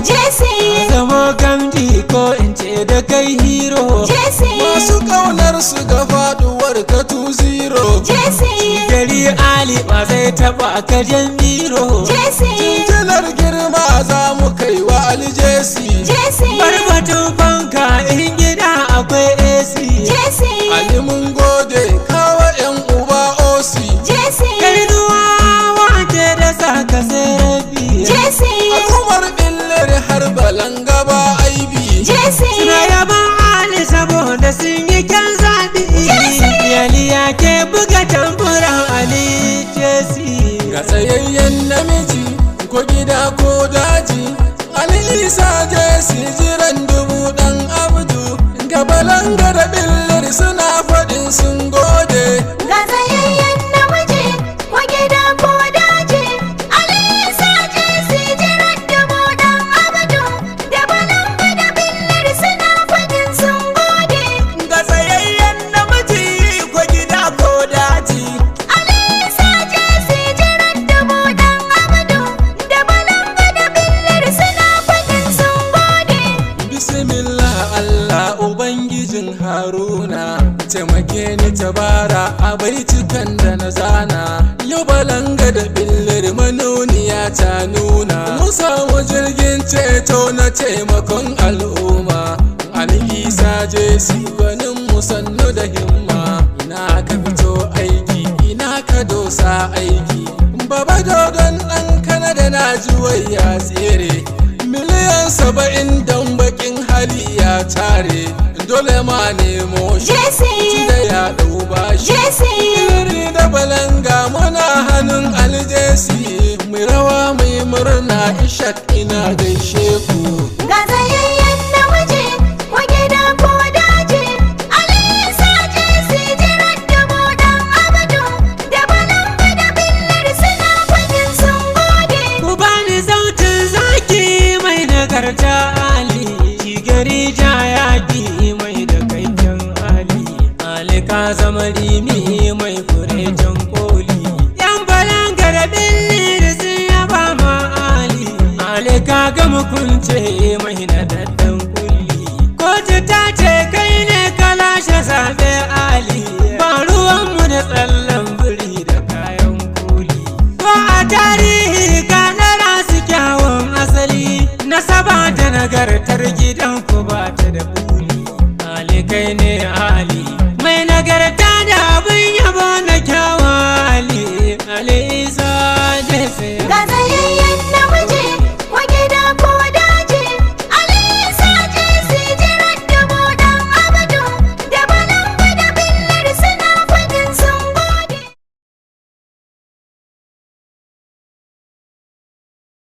Jesse zamo gamji ko in ce da kai hero Jesse masu ƙaunar su ga faduwar ka tu zero Jesse gari ali ba zai taba ka jan biro Jesse Jinjinar girma za mu kai wa aljesi Jesse barbatun fanka in gida akwai ac Jesse Ali mun gode kawa yan uba osi Jesse Kainuwa wace da saka sai rabi Jesse Al'ummar billir har balanga ba aibi Jesse Suna yaban Ali saboda sun yi kyan zaɓi Yaliya ke buga tamburan Ali Jesse Ga tsayayyen namiji ko gida ko daji Ali Isa Jesi jiran dubu dan abdu Ga balanga da billir suna faɗin sun gode Ga tsayayyen namiji ko gida ko daji Alisa Jesse jiran dubu dan abdu Da balanga da billar suna faɗin sun gode Ga tsayayyen namiji ko gida ko daji Alisa Jesse jiran dubu dan abdu Da balanga da billar suna faɗin sun gode Bismillah Allah Ubangijin Haruna taimake ni tabara a baitukan da na zana yau balanga da billir manuniya ta nuna mun samu jirgin ceto na taimakon al'umma Ali Isa Jesi gwanin mu sannu da himma ina ka fito aiki ina ka dosa aiki baba dodon ɗan kanada na ji ya tsere miliyan saba'in don bakin hali ya tare dole ma nemo shi Jesse da ya ɗau bashi Jesse iri da balanga muna hannun aljesi mai rawa mai murna ishak ina gaishe ku Ga tsayayyen namiji ko gida ko daji Alisa Jesse jiran dubu dan abdu Da balanga da billar suna faɗin sun gode Ku bani sautin zaki mai nagarta Ali Shi gari ja yaƙi mai da kaiken Ali Ali ka zama rimi mai furejen koli Yan balanga da billir sun yaba ma Ali Ali ka ga mukunce mai nadaddan kulli Kotu ta ce kai ne ka lashe zaɓe Ali Ba ruwanmu da tsallan biri da kayan koli Ko a tarihi ka ɗara su kyawun asali Nasaba da nagartar gidanku ba ta da buri Ali kai ne